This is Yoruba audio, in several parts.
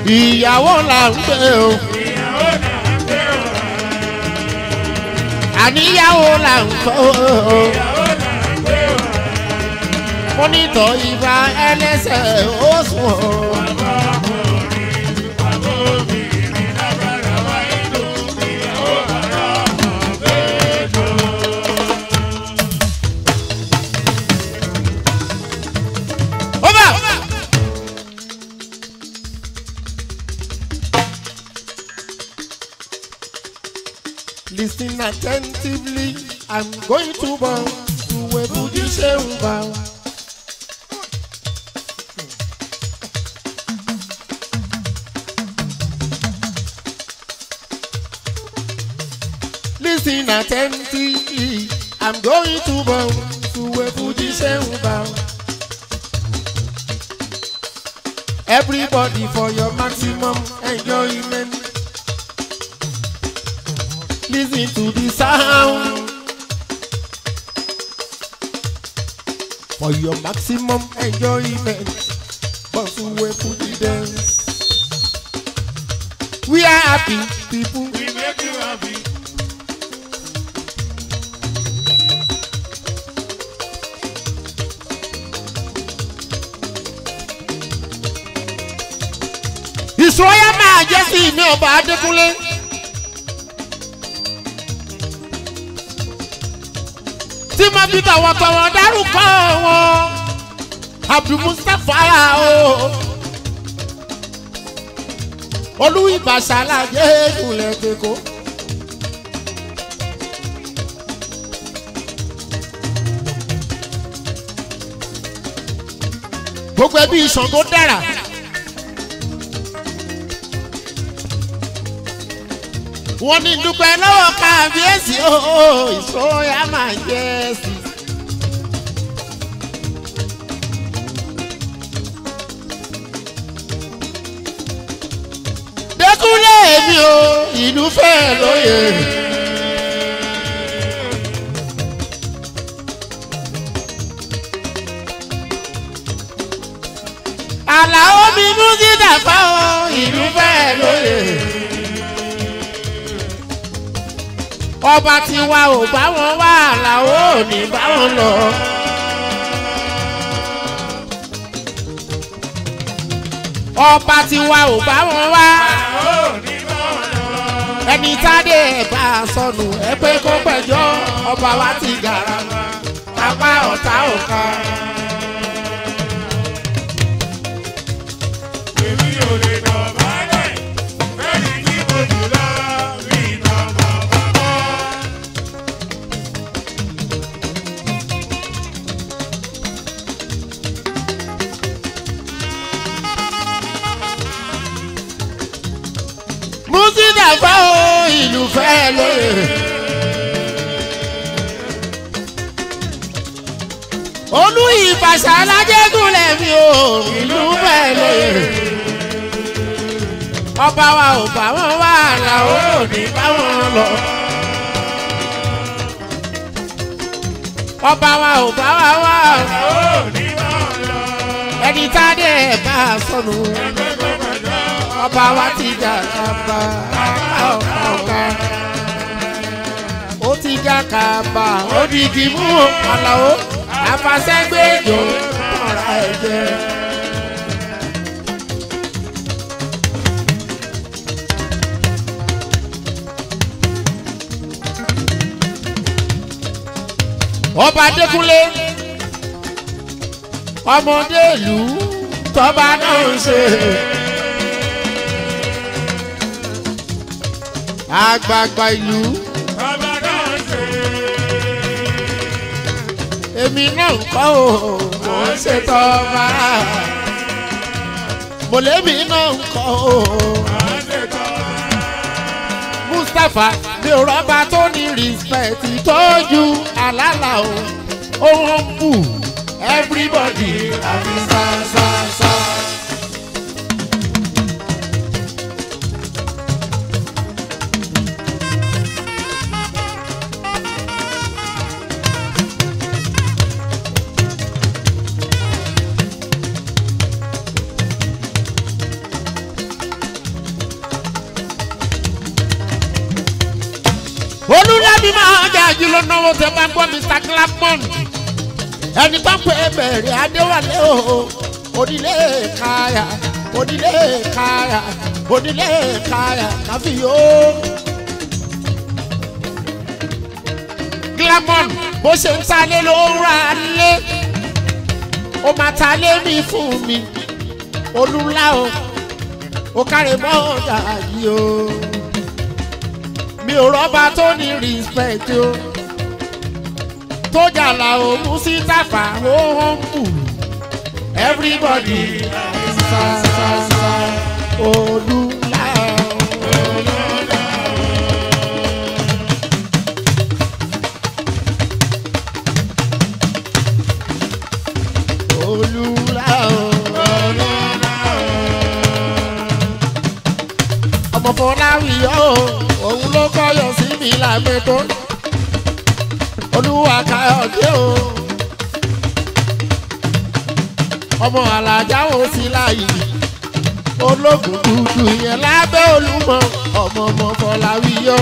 ìyàwó là ń gbé o. àníyàwó là ń kọ́ o. mọ́nítọ̀ ìbá ẹlẹ́sẹ̀ ó sùn o. Over! Listen attentively. I'm going to bow to a Buddhist bow. Listen attentively. I'm going to bow to a Buddhist bow. Everybody for your maximum enjoyment. Listen to the sound. For your maximum enjoyment. Bounce away to the dance. We are happy people. We make you happy. ìṣòyà máa jẹ́ sí ìní ọba adékúnlé. tí mo fi tọ̀wọ̀tọ̀wọ̀ dárúkọ wọn abdulmustapha o olú ìbàṣálàjẹ ìkúnlẹ̀ tẹ̀kọ́. gbogbo ẹbí ìṣàn tó dára. wọ́n ní dúpẹ́ lọ́wọ́ kábíyèsí ooo ìṣòyà máa jẹ́ sí. dẹ́kunlé mi o ìlú fẹ́ lóye. àlàó mi mú sí dàpá o ìlú fẹ́ lóye. ọba tí wa ò bá wọn wá àlàó ò ní bá wọn lọ. ọba tí wa ò bá wọn wá ẹni tádé ẹ̀ bá a sọnù ẹ pé kó pẹ̀jọ́ ọba wa ti gàrà apá ọ̀tá òka. Èmi ò lè dọ̀bálẹ̀. Bẹ́ẹ̀ni kí mo jù lọ rí ìtọ́mọ̀ bọ́bọ́. músídà fá o ìlú fẹ́ lóye. olú ìbàṣà alájẹgúnlẹ̀ mi o ìlú fẹ́ lóye. ọba wa ò bá wọn wá làwọn ò ní bá wọn lọ. ọba wa ò bá wa wá Ó ní máa lọ. ẹni tá a dẹ̀ bá a sọnù Ẹgbẹ́ tó pẹ̀jọ́. ọba wa ti jà kàbà ọ̀ka ọ̀ka. ó ti jà kàbà ó di igi mú àlàó àfàṣẹ́gbẹ́jọ tọ̀ra ẹ̀jẹ̀. ọba adékúnlé ọmọdé ìlú tọba náà ń ṣe. àgbààgbà ìlú Ọba náà ṣe. èmi náà ń kọ́ ò mò ń ṣe tọ́ba. mọ̀lẹ́bí náà ń kọ́ ò. Máa ṣe tọ́. mustapha mi ò rọ́bà tó ní respect tọ́jú àlàlà o. ohun ń bù everybody àfi sá sá sá. èmi máa jà jù lọ náwó tẹ bá gbọ́ mr clapton ẹni tó pé bẹ̀rẹ̀ adéwálé o onílé káyà onílé káyà onílé káyà káfíyó. glamon bó ṣe ń talé ló ń ra lé ó máa talé mi fún mi olúńlá o ó kárẹ̀ mọ́ ọ̀dà yìí o mi ò rọ́bà tó ní respect o tó jàlá o mú sí tàfà ó hàn bù everybody sa sa sa olúńlá o. olúńlá o. ọmọ fọláwìyọ o òun ló kọyọ sí mi lágbẹtọ olúwa káyọdé o ọmọ alájà ò sí láàyè ológun dúdú yẹn lábẹ́ olúmọ ọmọ ọmọ fọláwìyọ.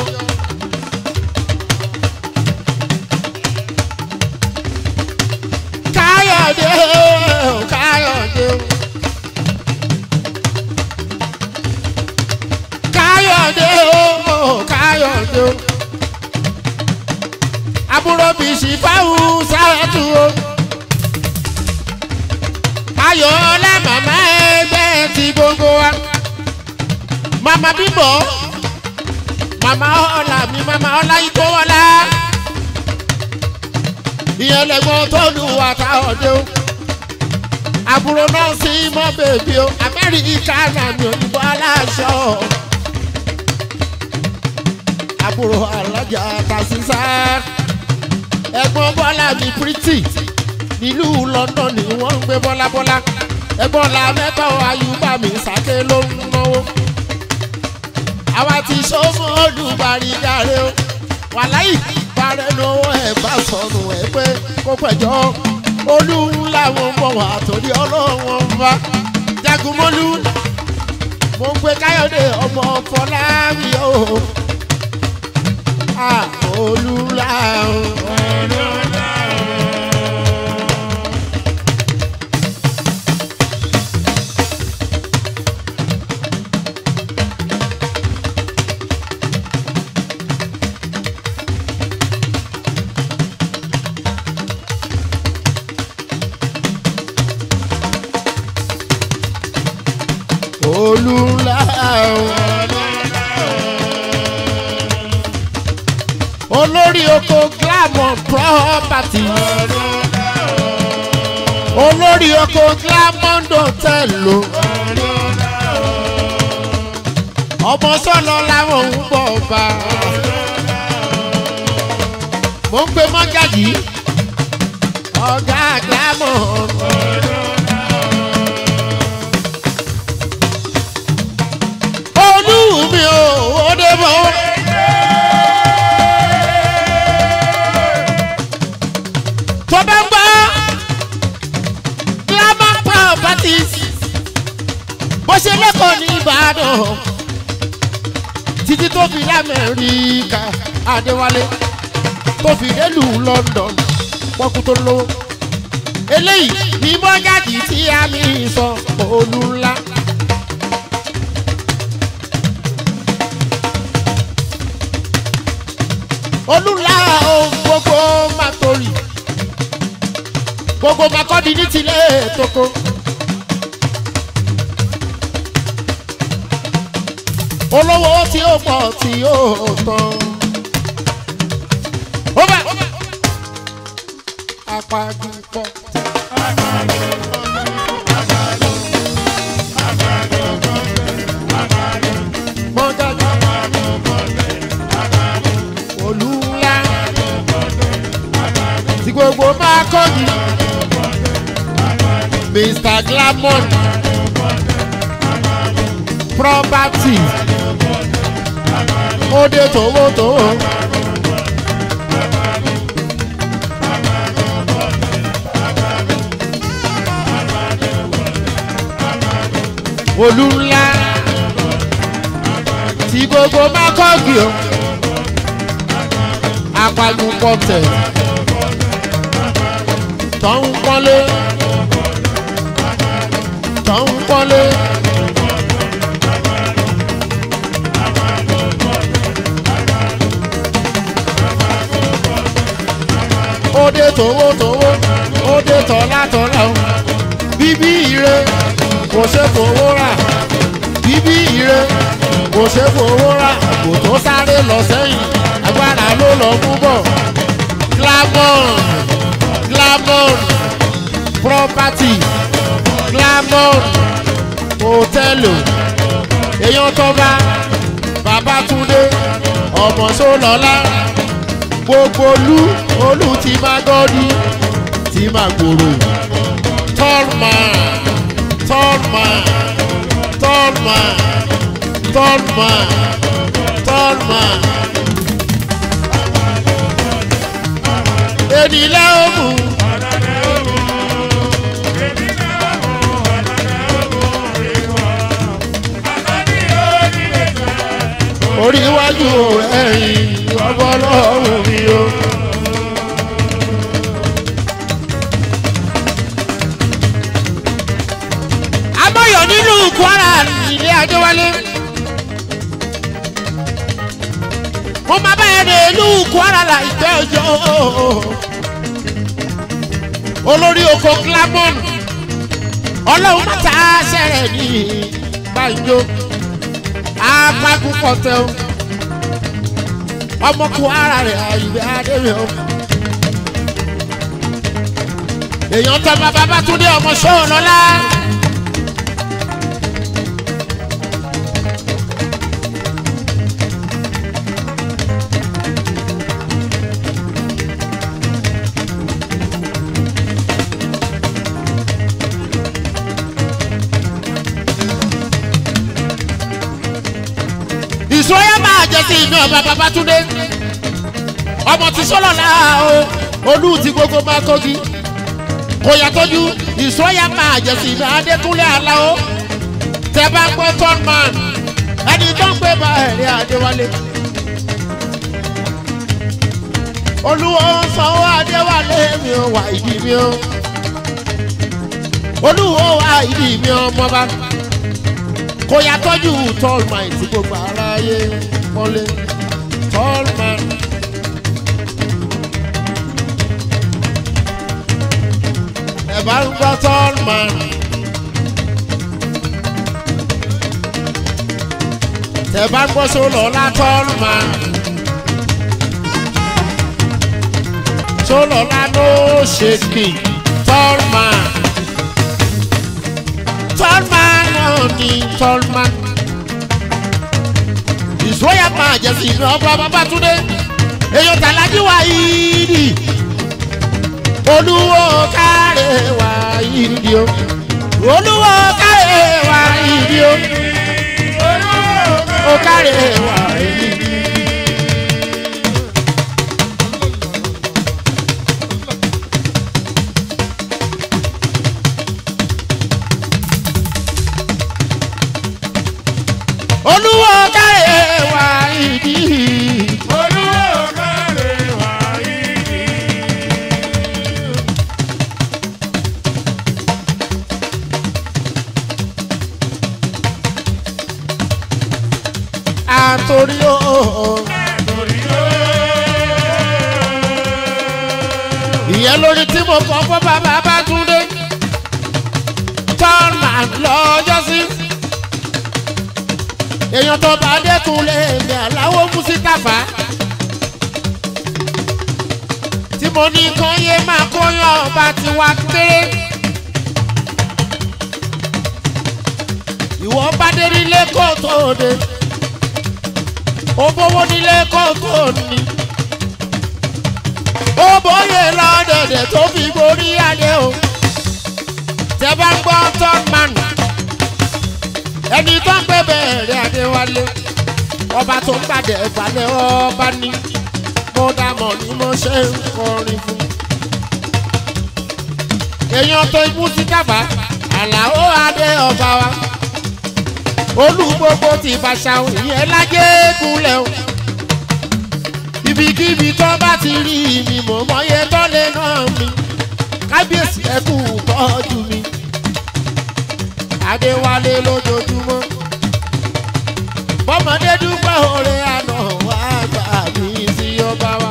káyọ̀dé o káyọ̀dé o. káyọ̀dé o káyọ̀dé o. àbúrò bìsì fáwù sáwẹ́tù o. ayọ̀ọ́lá màmá ẹgbẹ́ ti gbogbo wa. màmá bímbọ̀ màmá ọ̀la mi màmá ọ̀la ikó wọlá. ìyẹn lẹ́gbọ́n tó lù wá káyọ̀dé o. àbúrò náà sí mọ́ bèbí o amẹ́ríkà náà mi ò ní bọ́ aláṣọ àbúrò alájà tàṣíṣà ẹ̀gbọ́n bọ́lá mi pretty nílùú london ni wọ́n ń gbé bọ́lábọ́lá ẹ̀gbọ́n la mẹ́kọ̀ ayúbà mi sàké ló ń náwó àwa ti sọ́mọ́ olùbárí dáre o wàláì parẹ́ lọ́wọ́ ẹ̀ bá sọnù ẹ̀ pé kó pẹ̀jọ́ olú làwọn bọ̀ wá torí ọlọ́wọ́n bá jagunmọ́lú mo ń pe káyọ̀dé ọmọ fọláwí o ah olúla o. olúla o. olórí oko glamour property olórí oko glamour hotel o. ọmọ sọlọ làwọn ń bọ̀ bá mo ń pe mọ́gàjì ọ̀gá glamour. olú mi ò ó dé bọ́. tó bá ń gbọ́ glamour properties bó ṣe lẹ́kọ̀ọ́ ní ìbàdàn títí tó fi lamẹ́ríkà adéwálé tó fi délùú london pọ́kú tó lówó eléyìí ní mọ́gàjì tí a mi sọ olú ńlá. olúla ohun gbogbo máa torí gbogbo máa kọ́ di ní tilé tókó. olówó tí ó pọ̀ tí ó tán. ó bá apagùn pọ̀. mọ́jáde olúla tí gbogbo máa kọ́ ni mr glamour property ó dé tòwótòwó. olúla tí gbogbo máa kọ́ gbìọ́ apágun pọ̀tẹ̀ tó ń pọ́nlé tó ń pọ́nlé. Ode tòwó tòwó, ode tọ̀lá tọ̀lá o. Bíbí ire kò ṣe fowó rà. Bíbí ire kò ṣe fowó rà. Kò tó sáré lọ sẹ́yìn, agbára ló lọ mú bọ̀. Glamon, Glamon, property, Glamon, hòtẹ́ẹ̀lì, èèyàn tọ́ba, Babátúndé, ọmọ Sólọ́lá gbogbo olú olú ti máa gọ́dí ti máa gbòòrò tọ́lmà tọ́lmà tọ́lmà tọ́lmà tọ́lmà. ènìlẹ̀ òmù orí iwájú ẹ̀yìn ọgbọ́lọ́hùn mi o. amọ̀yọ̀ nínú kwara ilé adéwálé. mo máa bá ẹni ìlú kwara là ìgbẹ́ ọjọ́. olórí oko glamon ọlọ́run mọ́ta ṣẹ̀rẹ̀ ní banjo apagun pọ̀tẹ́ o ọmọ kwara rẹ̀ àyùbẹ́ adéwẹ̀ o. èèyàn tó bá Babátúndé ọmọ sọ́ọ̀ lọ́la. ìsọyà máa jẹ sí inú ọba Babátúndé ọmọ tí sọlọ náà o olú ti gbogbo máa kọgi kò yàtọ̀jú ìsọyà máa jẹ sí inú Adékúnlé Aláò tẹ bá gbọ́ tọ́nman ẹni tó ń gbé bá ẹ̀rí Adéwálé olúwo sanwó Adéwálé mi ò wà ìdí mi ò olúwo wà ìdí mi ọmọba kò yà tọ́jú tallman tí gbogbo aráyé wọlé tallman. ẹ bá ń gbọ́ tallman. tẹ bá ń gbọ́ sólọ́lá tallman. sólọ́lá ló ṣe kì tallman. tallman náà ni tallman. ìsúwọ́yà máa jẹ́ sí ìlú ọba Babátúndé èèyàn tàlájú wa yìí olúwo káre wa yìí o olúwo káre wa yìí o ó káre wa yìí. olúwo káre wa yìí. àtòrí o. ìyẹn lórí tí mo kọ́ fún bàbá Babátúndé tọ́nà lọ́jọ́ sí. èèyàn tó bá dẹ́kun lè ní aláwọ̀ Mùsítàfà. tí mo ní kán yé máa kóyán ọba ti wá kéré. ìwọ bá dé nílé kó tó dé ó bówó nílé kókó ni ó bóyè lọ́dẹ̀dẹ̀ tó fi borí adé o tẹ bá ń gbọ́ tọ́mán ẹni tó ń gbé bẹ̀rẹ̀ Adéwálé ọba tó ń gbàdẹ̀ balẹ̀ ọba ní mo dàmọ̀ ni mo ṣe ń kọrin fún èèyàn tó imú sí dábàá Àlàó adé ọba wa olú gbogbo ti fàṣà ìyẹn lájẹ́ gúnlẹ̀ o ibikíbi tó bá ti rí mi mò mọyé tó lè ná mi kábíyèsí ẹkú tọ́jú mi adéwálé lójoojúmọ́ bọ́mọdé dúpẹ́ oore àná wá gbà mí sí ọba wa.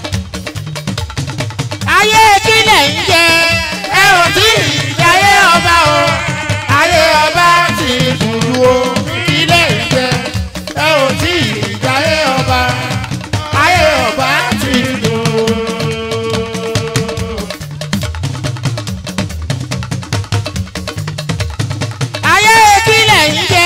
ayé kílẹ̀ ń jẹ ẹ ò tí ì jayé ọba o ayé ọba ti dùdú o kílẹ̀ ń jẹ ẹ ò tí ì jayé ọba ayé ọba ti dùdú o. ayé kílẹ̀ ń jẹ.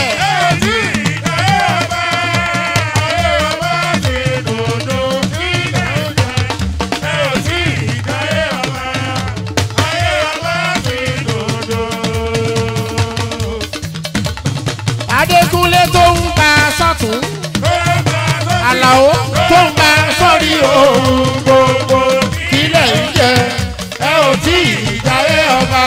adékúnlé tó ń bá sọ́tún àlàó tó ń bá sọ́rí òun gbogbo kílẹ̀ ń jẹ ẹ ò tí ì jayé ọba.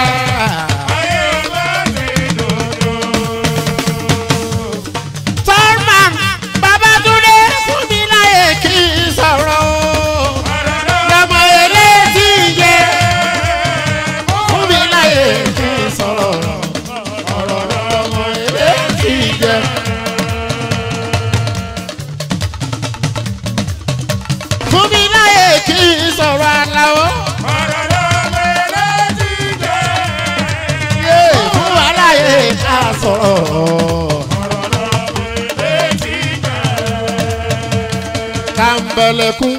Tọ́lman Babátúndé fún mi láyè kí n sọ̀rọ̀ o. Lọ́mọ eléyìí jẹ fún mi láyè kí n sọ̀rọ̀. Ọ̀rọ̀ lọ́mọ eléyìí jẹ. Fún mi láyè kí n sọ̀rọ̀ àlàó. Yé fún wa láyè ká sọ̀rọ̀. Kàmbẹ̀lẹ̀kún.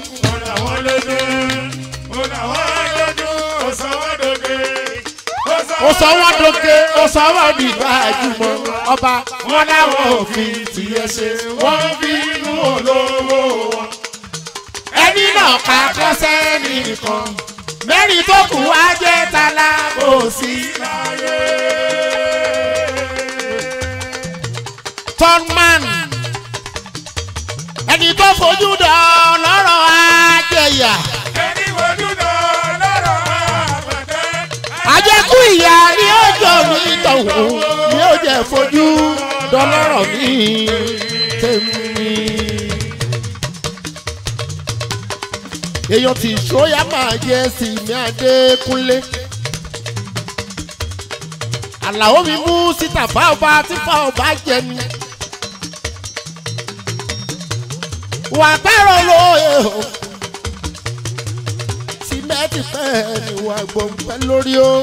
ó sọ wọn dókè ó sọ wọn dìgbà àjùmọ̀ ọba wọn láwọn òfin tìyẹ ṣe wọn bínú olówó wọn. ẹni náà ká kọ́sẹ́ nìkan mẹ́rin tó kù wá jẹ́ tala kò sí láyé. tọ́nman ẹni tó fojú dán lọ́rọ̀ ajẹyà. àjẹkù ìyá ni ó jọ mí tọ̀hún ni ó jẹ́ fojú dọlọ́rọ̀ mi tèmi. èèyàn tí ìṣóyà máa jẹ sí mi adékúnlé. àlàó mi mú síta fáwọn tí fáwọn bá jẹ ni. wà á pẹ́rọ lóye o símẹ́ǹtì pẹ́ ni wà á gbọ́n pẹ́ lórí o.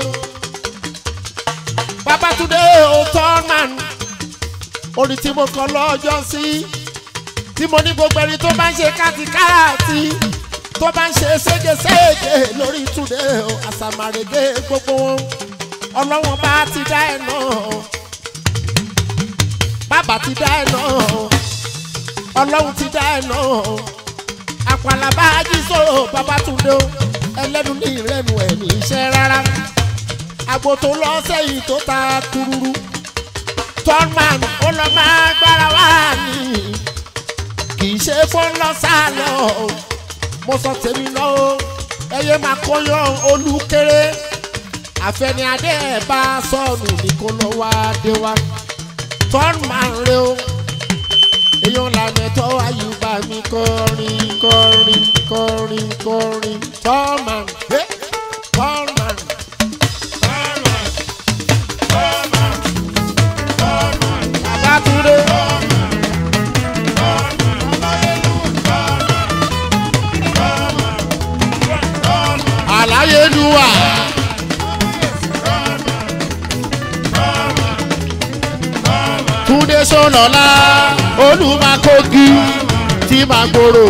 Babátúndé o tọ́nàn orin tí mo kọ lọ́jọ́ sí tí mo ní gbogbo ẹni tó bá ń ṣe kátikáàtì tó bá ń ṣe ségesège lórí túnde o àsàmàrèdè gbogbo wọn ọlọ́wọ́n bá ti dá ẹ̀ náà bàbá ti dá ẹ̀ náà ọlọ́run ti dá ẹ̀ náà àpàlàbá ajísòrò Babátúndé o ẹlẹ́nu ní ìrẹ́nu ẹ̀ ní iṣẹ́ rárá àgbo tó lọ sẹ́yìn tó ta kururu tọ́nman ó lọ máa gbára wá ní kì í ṣe fún lọ́sàlọ́ mo sọ tèmi náà o ẹyẹ máa kọyán olúkéré àfẹni adé ẹ̀ bá sọnù ní kó lọ wá dé wá tọ́nman rẹ o èèyàn làmẹ́tọ́ àyùbá mi kọrin kọrin kọrin kọrin tọ́nman tọ́nman. Babátúndé. Àláyélúwà. Túndé Sọ́nọ́lá Olúmakógi tí máa gbòòrò.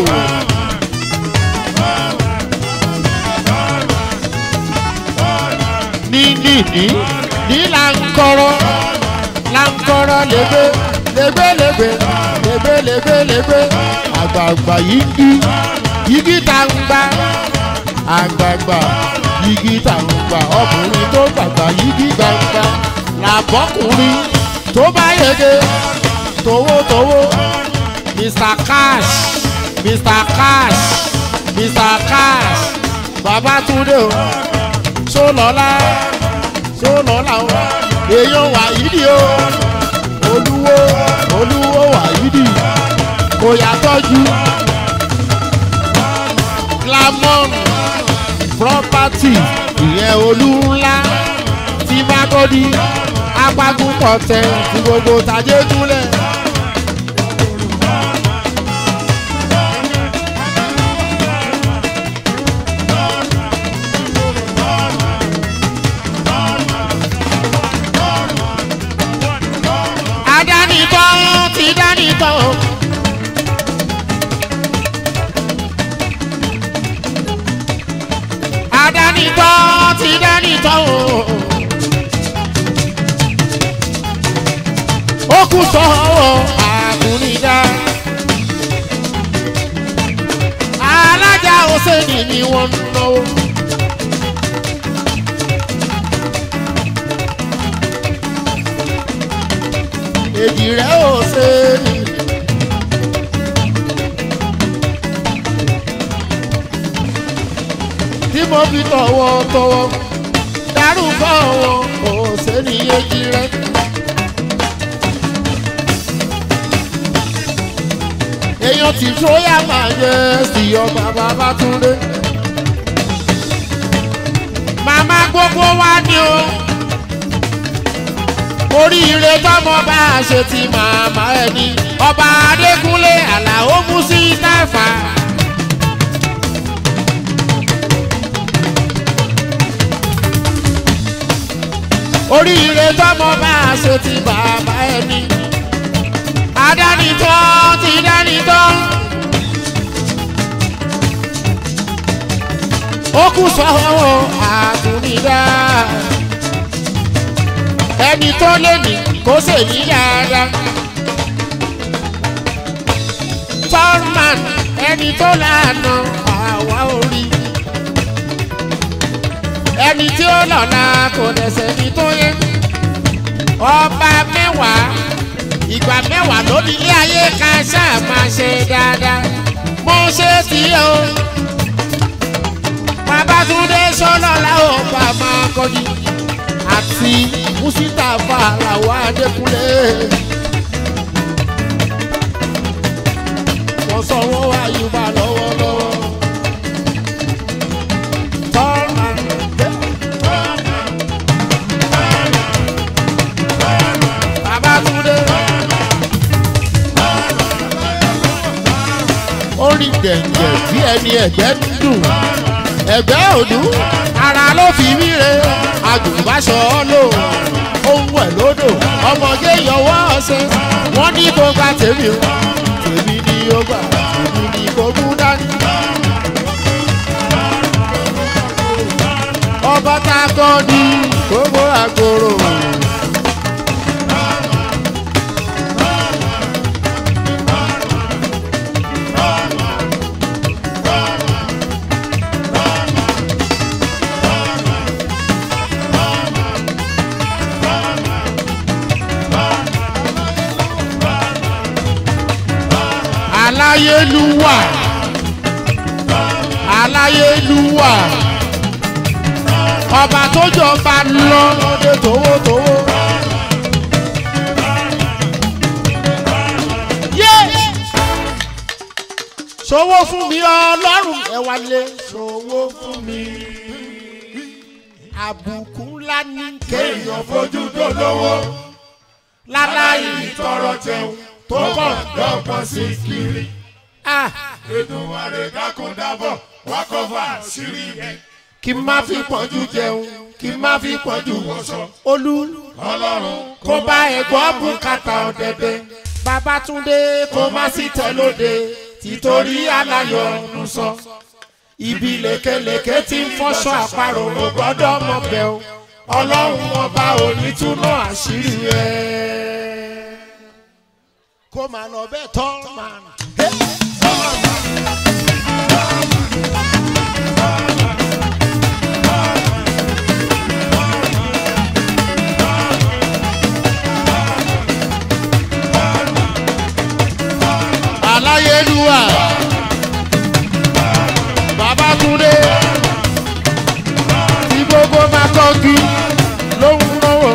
Ní nìní ní làǹkọ́rọ́ lankọrọ lebe lebe lebe lebe lebe lebe àgbààgbà yigi yigi ta ń gbà àgbààgbà yigi ta ń gbà ọkùnrin tó gbàgbà yigi gbàgbà làbọkùnrin tó bá yege towótowó mr cash mr cash mr cash babatunde o sọlọlá sọlọlá o èèyàn wàyídì o olúwo olúwo wàyídì kò yàtọ̀jú pretty ìyẹn olú ńlá tí mágọ́dí apágún pọ̀tẹ́ tí gbogbo tàjé túlẹ̀. adánitọ́ ti dánitọ́. adánitọ́ ti dánitọ́. ó kù sọ́wọ́ àkúnidá. alájà òsèlú ni wọ́n ń náwó. èjì rẹ̀ ò ṣe ni. tí mo fi tọ̀wọ̀ tọ̀wọ̀ dárúkọ wọn ò ṣe ní èjì rẹ̀. èèyàn tí sóyà máa yẹ sí ọba Babátúndé. màmá gbogbo wa ni o oríire tọmọ bá a ṣe ti màmá ẹni ọba adékúnlé àlàó musi táfà. oríire tọmọ bá a ṣe ti bàbá ẹni adánitọ́ ti dánitọ́. ó kù sọ́wọ́ àtúnidá ẹni tó lé ní kó sì ní dáadáa. Tọ́rman ẹni tó lànà àwa orí. Ẹni tí ó lọ́la kò dẹ̀sẹ̀ ní tó yẹ. Ọba mẹ́wàá ìgbà mẹ́wàá ló ní ilé ayé ká ṣáà máa ṣe dáadáa. Mo ṣe tí o. Babátúndé sọ́lọ́lá ò bá máa kọjú àti Mùsítàfà làwọn Adékúnlé. wọ́n sọ wọ́n wá Yorùbá lọ́wọ́lọ́wọ́. Tọ́lá Babátúndé. Orin gẹ̀ǹgẹ̀ bí ẹni ẹ̀gbẹ́ ń dùn. Ẹ̀gbẹ́ òdú ara ló fi wíre agùnbáṣọ lò ohun ẹ̀ lódò ọmọge yọwọ́ ọ̀sẹ̀ wọ́n ní kó gba tèmi o tèmi ni ó gbà tèmi ni kó mú dání. ọba tá a kọ́ ní gbogbo àgbòrò. aláyélúwà aláyélúwà ọba tó jọba lọ lóde tówótówó. yé sowó fún mi ọlọ́run ẹ wálé sowó fún mi àbùkù ńlá ní kéèyàn fojú dolówó láláyé tọrọ jẹun tó bọ̀ dọ́gbọ́n sí kiri. ah Èdùmàrè dákun dábọ̀ wá kọ́fà sírí ẹ̀. kí n má fi pọ́njú jẹun kí n má fi pọ́njú wọṣọ olú Ọlọ́run kó bá ẹ̀gbọ́n bùkátà ọ̀dẹ̀dẹ̀ Babátúndé kó má sí tẹ́lóde títorí aláyọ̀ ọ̀nù sọ. ibi lékelèké tí ń fọ́ṣọ àparò ò gbọ́dọ̀ mọ̀ bẹ́ o ọlọ́run ọba onítúná àṣírí ẹ̀. kó máa lọ bẹ́ẹ̀ tọ́ máa nà. aláyélúwà Babátúndé tí gbogbo máa tọ́jú lóhùn náwó.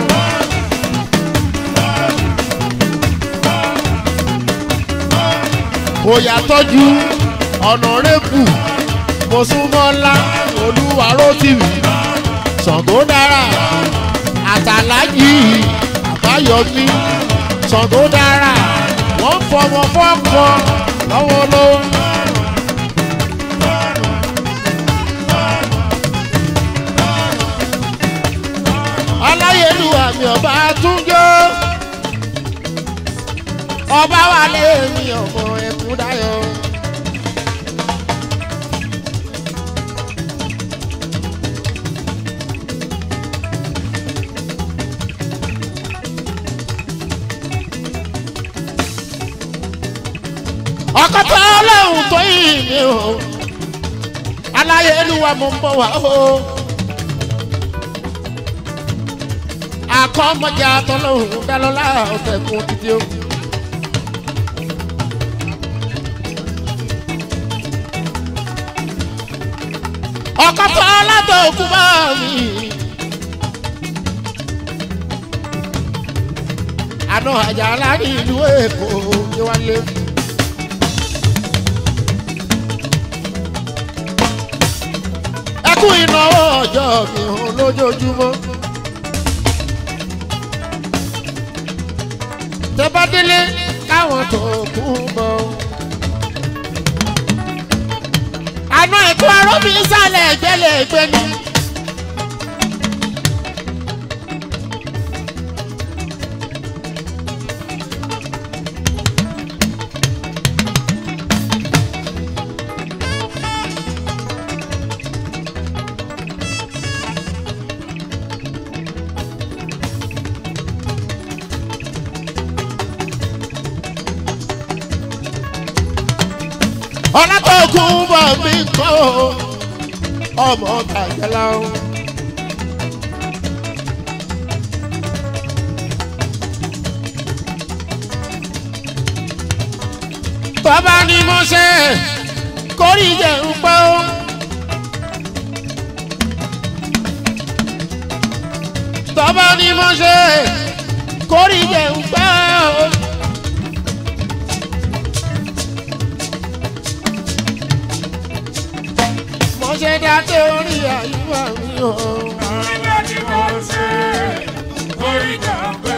Òyà tọ́jú ọ̀nà rẹ́bù mọ̀súnmọ́lá olúwaró tv ṣàngó dára àtàlájì àbáyọmí ṣàngó dára wọ́n fọmọ fọ́kọ lọ́wọ́ lọ́wọ́. aláyélúwà mi ọba túnjọ ọba wà lẹ́yìn ọmọ ẹkún dáyọ. ọkọtọ ọlọ́run tó yìn mí o aláyélúwà mo ń bọ̀ wá o. akọ́mọjà tọ́lọ́hún dálọ́lá ọ̀tẹ̀kùn títí o. ọkọ̀ tó látọ̀ òkú bá mi. àná àjà láàrin ìlú èkó ní wálé. ẹkún ìnáwó ọjọ́ mi hàn lójoojúmọ́. tẹ́bádélé káwọn tó kú bọ̀. àná ẹ̀kọ́ arọ́bí sálẹ̀ ìgbẹ́lẹ̀ ìgbẹ́ ni. ọlọ́tọ̀ọ̀kùn bọ̀ mí kọ́ ọmọ tàjẹ́lá o. bàbá ni mo ṣe kórì jẹ́ ń pẹ́ o. bàbá ni mo ṣe kórì jẹ́ ń pẹ́ o. mo ṣe dá torí àyùbá mi o. Ilé tí mo ṣe orí jàmbé.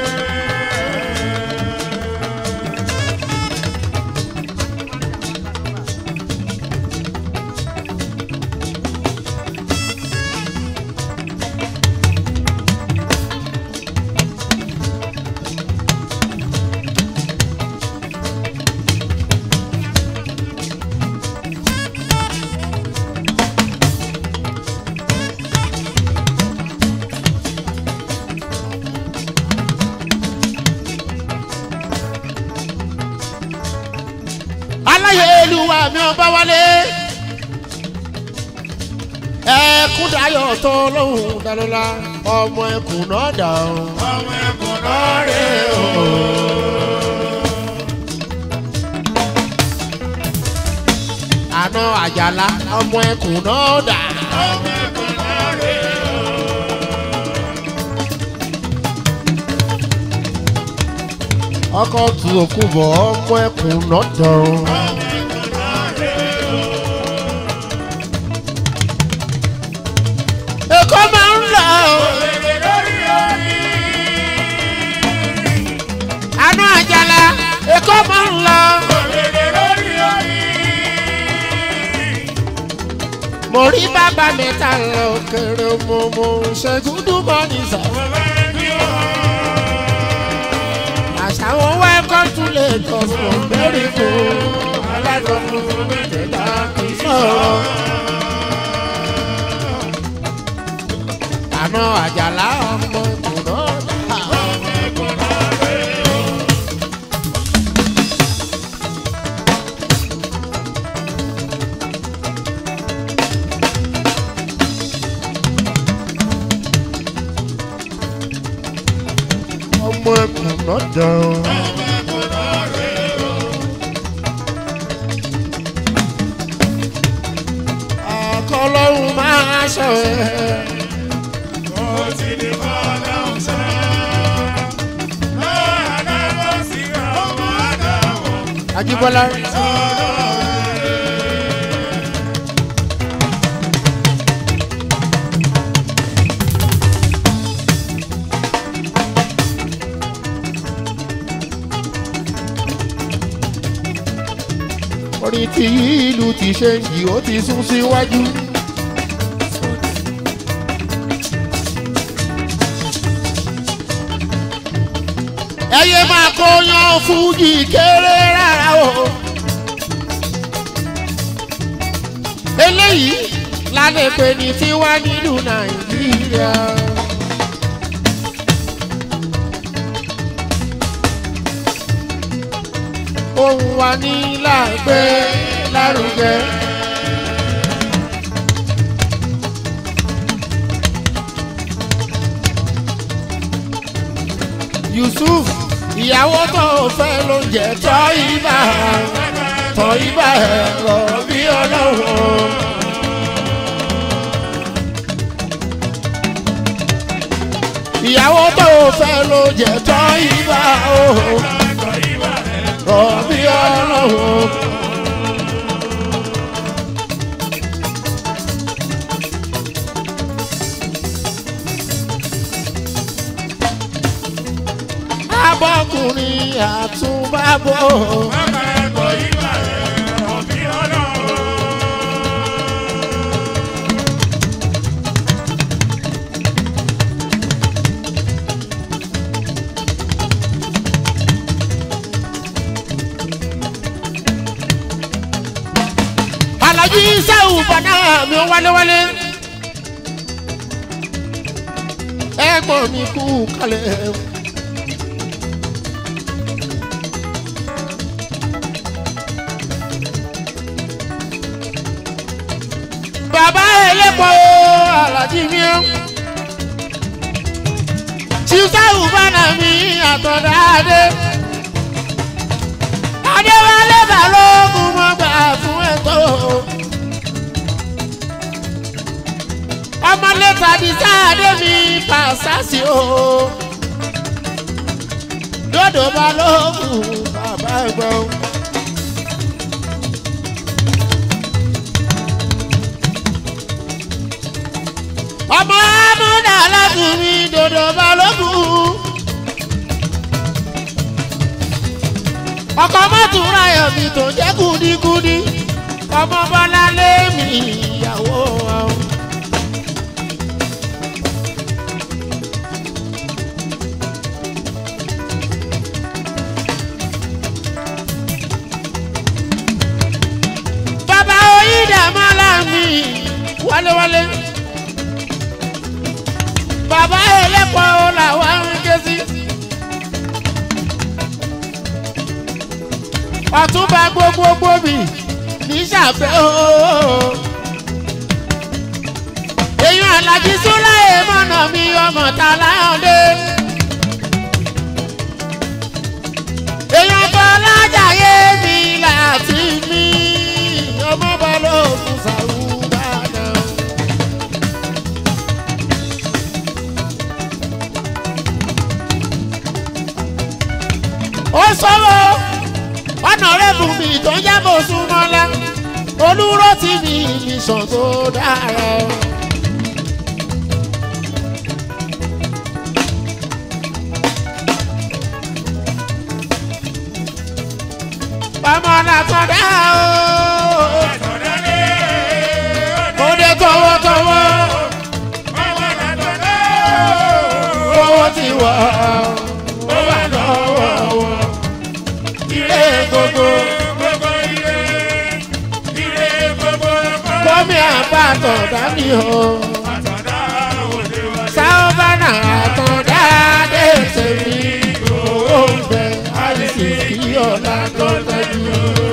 aláyélúwà mi ọba wálé ẹkún dayọ̀ tó lóhùn dalọ́lá ọmọ ẹkùn náà dà ó. Ọmọ ẹ̀kọ́ náà rè o. àná àjàlá ọmọ ẹkùn náà dà. Ọmọ ẹ̀kọ́ náà rè o. ọkọ̀ tù òkú bọ̀ ọmọ ẹkùn náà dà ó. Ọmọ ẹ̀kọ́ náà rè o. èkó máa ń lọ ó. Òrèrè lórí orí. àná àjàlá èkó máa ń lọ. Òrèrè lórí orí. mo rí bàbá mẹ́ta lọ kéré mo mo ṣẹ́gun dúpọ̀ ní sàwọn. Bàbá ẹbí wọn. àṣàwọn welcome to Lagos from Merico alájọ funfun mẹ́tẹ̀ẹ̀ta kì í sọ̀rọ̀. àná àjàlá ọmọ ìkùnà náà. Ọmọ ẹ̀kọ́ náà rè o. ọmọ ìkùnà dán. Ọmọ ẹ̀kọ́ náà rè o. àkọlọ́hún máa ṣọ ẹ́. Mo ti di fọ́lọ́hún sá. Lọ́wọ́ àdáwọ̀ sí ọmọ àdáwọ̀. Ajíbọ́lá ti ìlú ti ṣe ń yí ó ti sún síwájú. ẹyẹ máa kó yan fújì kéré rárá o. eléyìí lálẹ́ pé ní tiwa nínú nàìjíríà. ohun wa ní láàgbé lárugẹ. yusuf ìyàwó tó fẹ́ ló ń jẹ́ tọ́ ibà tọ́ ibà ẹ̀rọ bí ọlọ́run. ìyàwó tó fẹ́ ló jẹ́ tọ́ ibà ẹ̀rọ bí ọlọ́run. abọ́kùnrin àtúbàbọ̀. alájí sẹ́wù bàdá mi ò wálé-wálé. ẹ̀gbọ́n mi kú kalẹ̀. bàbá ẹlẹ́pọ̀ alájí mi ọ́. tí sẹ́wù bàdá mi àtọ̀dá adé. adéwálé balógun mọ́ gbà fún ẹ̀tọ́. ọmọlé tàbí sáadé mi pàṣásì o. dòdò balógun bàbá ẹ̀gbọ́n. ọmọ amúdà alágùnrin dòdò balógun. ọkọ mọ́tòrá ẹ̀mí tó jẹ́ kúdíkúdí ọmọ bọ́lá lémi ìyàwó àwọn. bàbá oyídàmọ́lá mi wálewálé bàbá ẹlẹ́pọ̀ làwọn ń ké sí. ọ̀túnba gbogbogbò mi ní sàfẹ́ ooo. èèyàn alájí súláyé mọ̀nà mi ọmọ ta láyọ̀dé. èèyàn bọ́lájàyé mi láti mí ọmọ balógun sàrúbàdà. ó sọ̀rọ̀ ọ̀nà rẹ̀ bù mí tó ń jábọ̀ súnmọ́lá olúró tí mi mi sàn tó dára. ọmọ làtọ̀dá o ó dé tọwọ́tọwọ́ owó ti wọ̀ ó wà lọ́wọ́ wọn ire gbogbo kọ́mi àbátọ̀ dání o sáwọ́bánà àtọ̀dá dé tèmi owó ń bẹ àìsí kí ọ̀la tó tẹ́jú.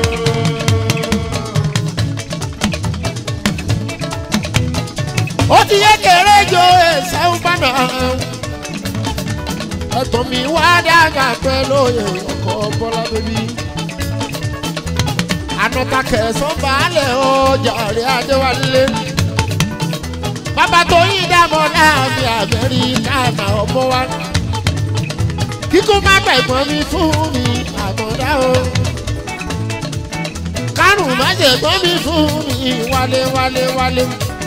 ó ti yé kéré jo sáwọ́bánà ẹ̀tọ́ mi wá dàgbà pẹ́ lóye ọkọ̀ bọ́lá bébí anọta kẹsàn baálẹ̀ ọjà rẹ̀ adéwálé bàbá tó yín dàmọ́ láàmì amẹ́ríkà náà ọmọ wa kíkún má gbẹ̀gbọ́n mi fún mi àmọ́dá o kárùn má jẹ̀gbọ́n mi fún mi wálé wálé wálé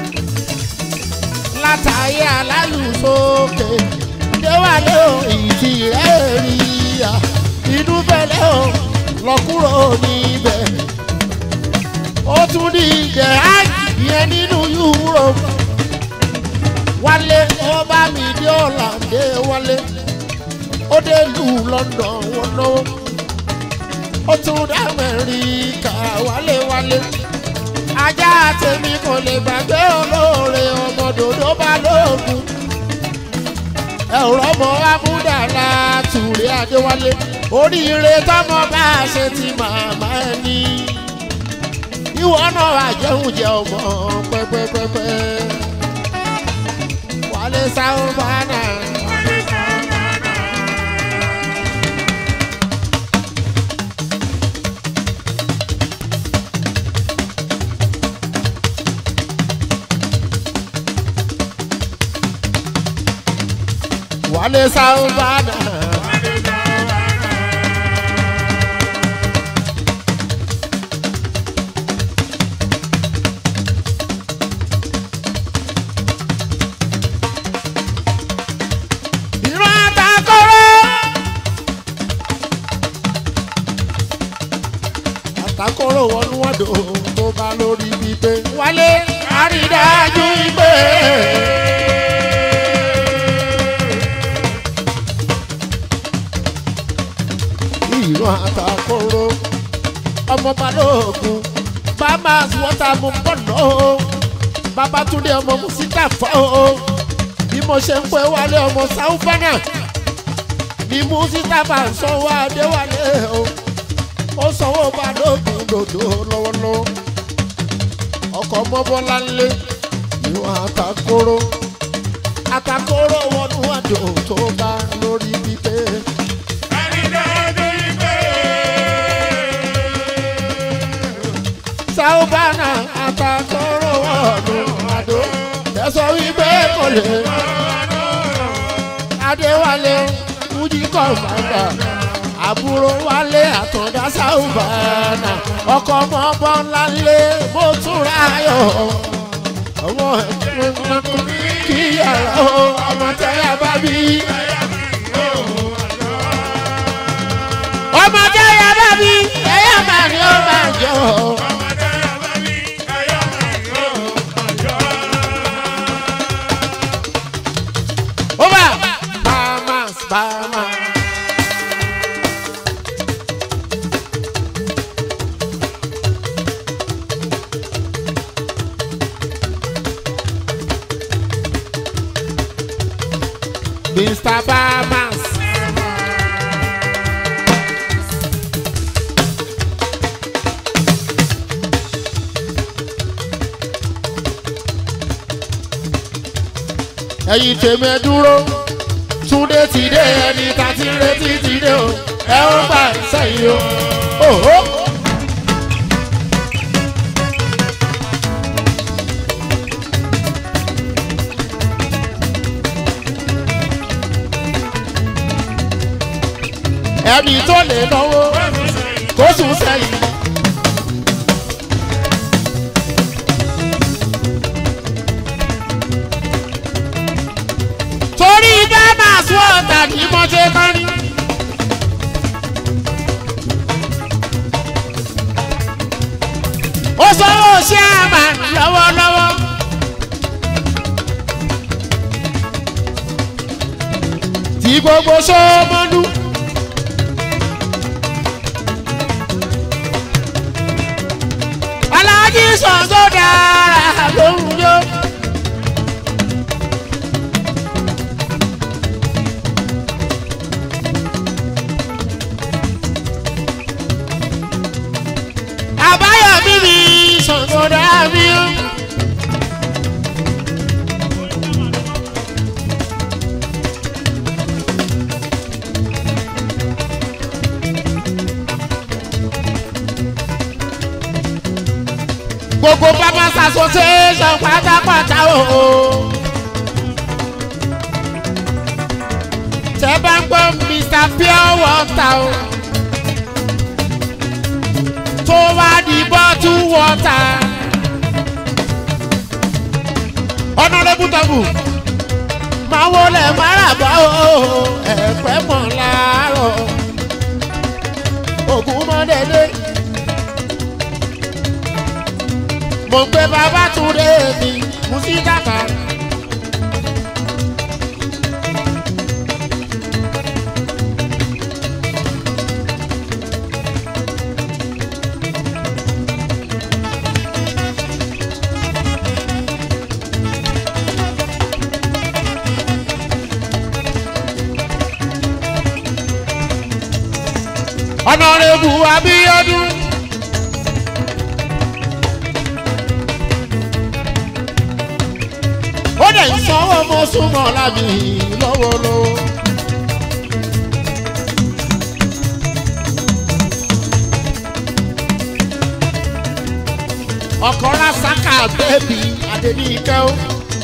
látàyé alálùsókè déwálé o ìtì rẹ̀ rí ya inú bẹ̀lẹ̀ o lọ kúrò níbẹ̀ ó tún ní ìjẹ́ ìyẹn nínú Europe wálé ó bá mi dé ọ̀làǹdé wálé ó dé lù London wọn náwó ó tún dá Amẹ́ríkà wálé wálé ajá tèmi kò lè gbàgbé olóore ọmọ dòdò bá lóògùn ẹ̀rọ ọmọ amúdàlá tùrẹ́ adéwálé oríire tọmọ bá a ṣe ti màmá ẹni ìwọ náà àjẹun jẹ ọmọ pẹpẹpẹpẹ wálé sáwọn bá náà. wálé sáwọn bá náà. ìran àtàkọ́rọ́. àtàkọ́rọ́ wọnú wọ́dọ̀ tó bá lórí gbígbé. wálé àrídájú ìgbé. ìran àtàkọ́rọ́. ọmọ balógun bamas wọ́tà mú pọ̀nà o. babatunde ọmọ musita fọ́ o bí mo ṣe ń pẹ́ wálé ọmọ sáúfánà ni musita bá ń sanwó adéwálé o ó sanwó balógun dòdò lọ́wọ́lọ́wọ́ ọkọ̀ mọ́bọ́lá ńlẹ̀ ìwọ̀n àtàkóró àtàkóró wọnú àjò tó bá lórí pípé. sáúfánà àtàkóró wọnú àjò tẹ̀sán wípé kò lè adéwálé fújì kọ̀ǹfàǹdà àbúrò wálé àtọ̀dá sáùbàánà ọkọ̀ ọmọ ọmọ ńlá lé mo túra yọ ọmọ ẹ̀kọ́ kí yàrá o ọmọ tẹ́yà bá bí. ọmọ tẹ́yà bá bí ẹ̀yà máa ní ó máa jọ. Over! Bahamas, Bahamas. Mr. Bahamas. ẹ̀yin tèmi ẹ dúró túndé ti dé ẹni tá ti ń retí ti dé o ẹ ó bá sẹ́yìn o. Òhó. ẹni tó lè náwó kó sùn sẹ́yìn. torí bẹ́ẹ̀ máa sún ọ̀tà ní mọ́tẹ́ kọ́rin. ó sanwó ṣé àmà lọ́wọ́lọ́wọ́. tí gbogbo sọ́mọ́nú. aláàjì Ṣàngó dára lóhùn yó. àbáyọ̀mí mi Ṣàngó dára mi ó. gbogbo farmers association pátápátá o. tẹ́ bá ń gbọ́ mr pure water o. tó wá di bottle water. honourable tabu máa wọlé máràbọ̀ o ẹ̀pẹ́ mọ̀ láàárọ̀ ògùn mọ́ dédé. mo gbé bàbá túndé mi musitaka. ọ̀nàrẹ́bù abíọ́dún. ó dẹ̀ ń sanwó mo súnmọ́ lábì lọ́wọ́lọ́wọ́. ọkọ̀ lásàkà bẹ́ẹ̀bì adẹ́nìkẹ́ o.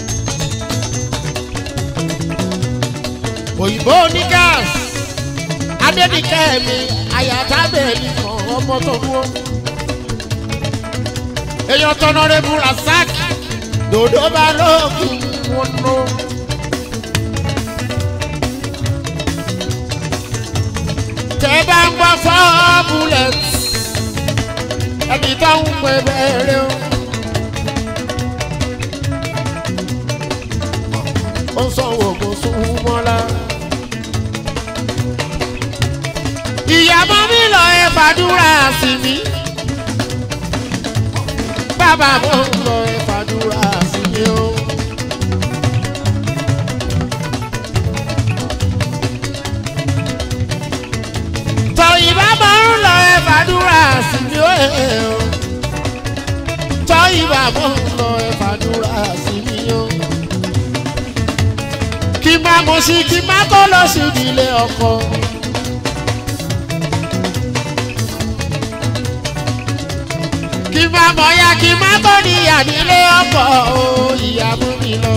òyìnbó ní gáàsì adẹ́nìkẹ́ mi àyàtá bẹ́ẹ̀ ni kàn ọmọ tó dúró. èèyàn tọ́nà rẹ̀ bu rasak dòdò bá lóògùn wọn nù. tẹ́ bá ń gbọ́ fọ́ bullet ẹni tó ń pè bẹ́ẹ̀rẹ̀ o. ó ń sanwó kó sún mọ́lá. ìyàmọ́ mi lọ ẹ fàdúrà sí mi. bàbá mo ń lọ ẹ fàdúrà sí mi o. tọ ìbá mo ń lọ ẹ fàdúrà sí mi o. tọ ìbá mo ń lọ ẹ fàdúrà sí mi o. kí má mo sí kí má kó lọ sí ìdílé ọkọ. kí má mọ̀ ya kí má tó níyà nílé ọkọ̀ o ìyá mú mi lọ.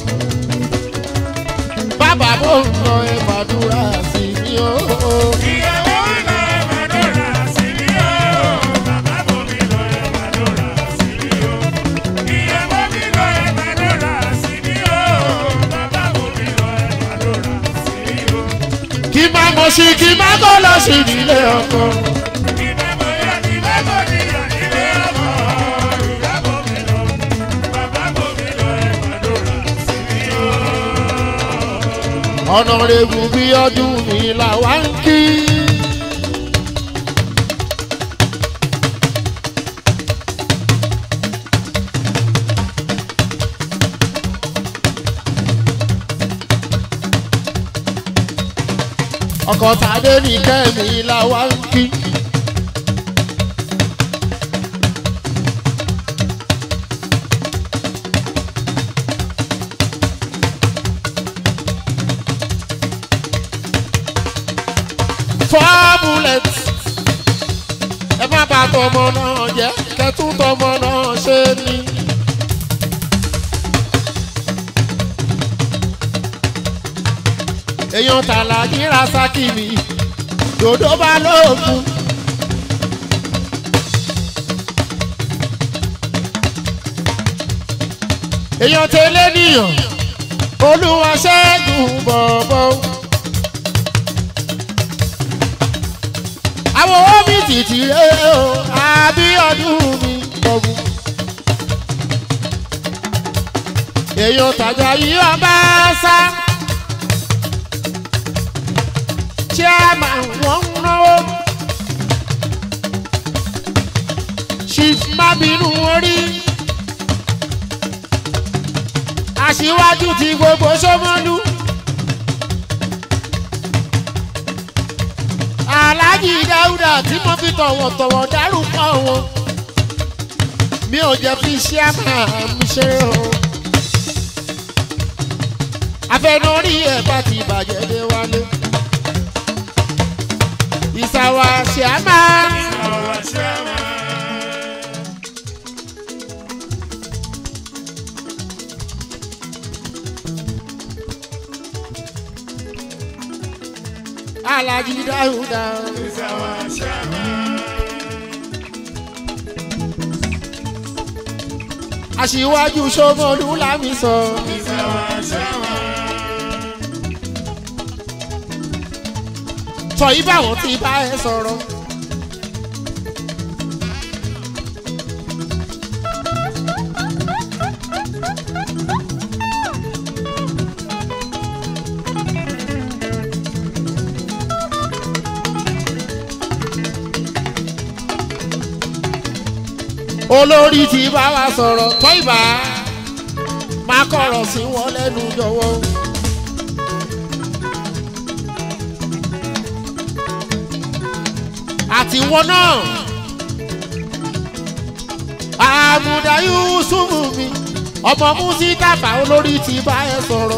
bàbá mo ń lọ ẹ fàdúrà sí mi o. Ìyàwó lọ ẹ̀fàdúrà sí mi o. Bàbá bò mí lọ ẹ̀fàdúrà sí mi o. Ìyàwó mi lọ ẹ̀fàdúrà sí mi o. Bàbá bò mí lọ ẹ̀fàdúrà sí mi o. kí má mọ̀ sí kí má kó lọ sí ìdílé ọkọ̀. Ìbámu ya ni bábò níyà nílé ọmọ. Ìyàwó mi lọ. Bàbá bò mí lọ ẹ̀fàdúrà sí mi o. ọ̀nà rẹ̀gùn bí ọdún mi là wá ń kí. ọkọ̀ tàdé ní kẹ́mi là wá ń kí. four bullets. ẹ má bà tọmọ náà jẹ́ kẹtù tọmọ náà ṣe ni. èèyàn tààlà ní rasaki mi dòdò bá lóògùn. èèyàn tẹ́lẹ̀ nìyàn olúwa ṣẹ́gun bọ̀bọ̀. àwọn owó mi tìtì rẹ o àbíọdún mi bọ̀bù. èèyàn tàjà yìí ọba sá. chairman wọ́n ń náwó. chief mábìnú orí. aṣíwájú ti gbogbo sọmọlú. aláàjì dáúdà tí mo fi tọ̀wọ̀tọ̀wọ̀ dárúkọ wọn. mi ò jẹ́ fi chairman mi ṣeré o. afẹnuri ẹ̀ bá ti bàjẹ́ dé wálé. ìsàwọ̀ chairman. Our chairman. aláàjì dáúdà. is our chairman. aṣíwájú sọmọlú lámì sọ. Is our chairman. sọ yìí báwọn ti bá ẹ sọ̀rọ̀. olórí ti bá wa sọ̀rọ̀ tọ́ ìbá má kọ̀rọ̀ sí wọn lẹ́nu jọ̀wọ́. àtiwọ́ náà àmùdá yusufu mi ọmọ musitafa olórí ti bá ẹ sọ̀rọ̀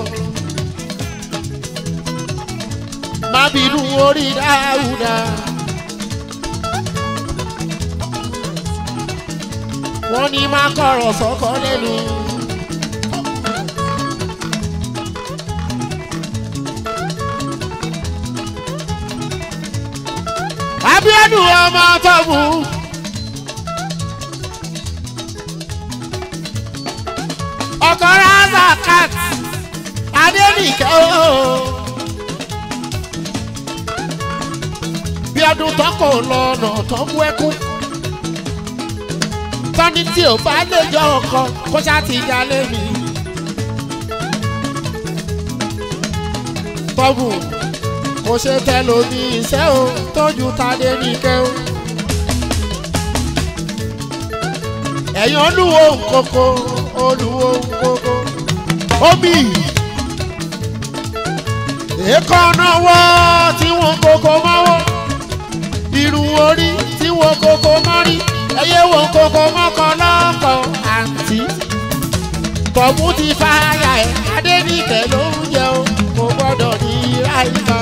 má bínú orí dáúdà. wọ́n ní má kọ̀rọ̀ sọ́kọ́ lẹ́nu. abiodun ọmọ tọ́mù. ọkọ razakat adẹnìkẹ́ ooo. bí ọdún tọkọ lọ́nà tó mú ẹkún. tọ́ni tí ò bá lè jọ ọkọ kó ṣáà ti jalè mi. tọ́bù kò ṣe tẹlomi iṣẹ́ o tójú tadé nìkẹ́ o. ẹ̀yin olúwo nkoko olúwo nkoko omi èékánná wọ́ tí wọ́n koko mọ́wọ́ irun orí tí wọ́n koko mọ́rí ẹyẹ wọ́n koko mọ́kàn lọ́kọ̀ àǹtí tọ̀mú ti fàyà ẹ̀ adéníkẹ́ ló ń jẹ o kò gbọ́dọ̀ ní ráìkà.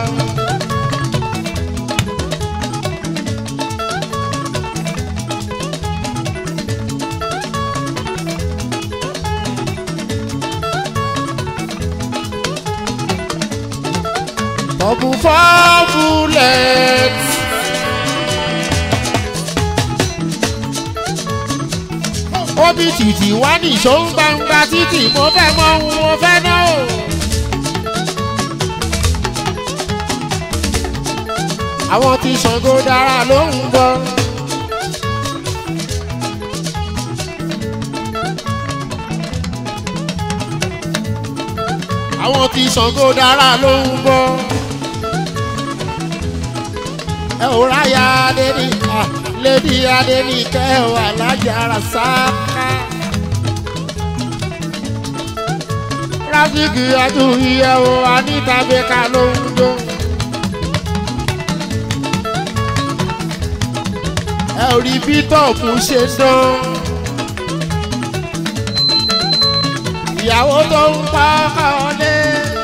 Bubble for bullets. Omi tìtì wá ní ìṣó ń gbangba títì mo fẹ́ mọ ohun mo fẹ́ ná o. Àwọn tí Ṣàngó dára ló ń bọ̀. Àwọn tí Ṣàngó dára ló ń bọ̀ ẹ ò ráyà adéní lédi adéní kẹ́ ẹ wà lájàrá sáká. rásìkì adúyẹ o anita bẹ́ka ló ń jó. ẹ ò rí bí tọ́ọ̀pù ṣe dán. ìyàwó tó ń pa ọkọ lé.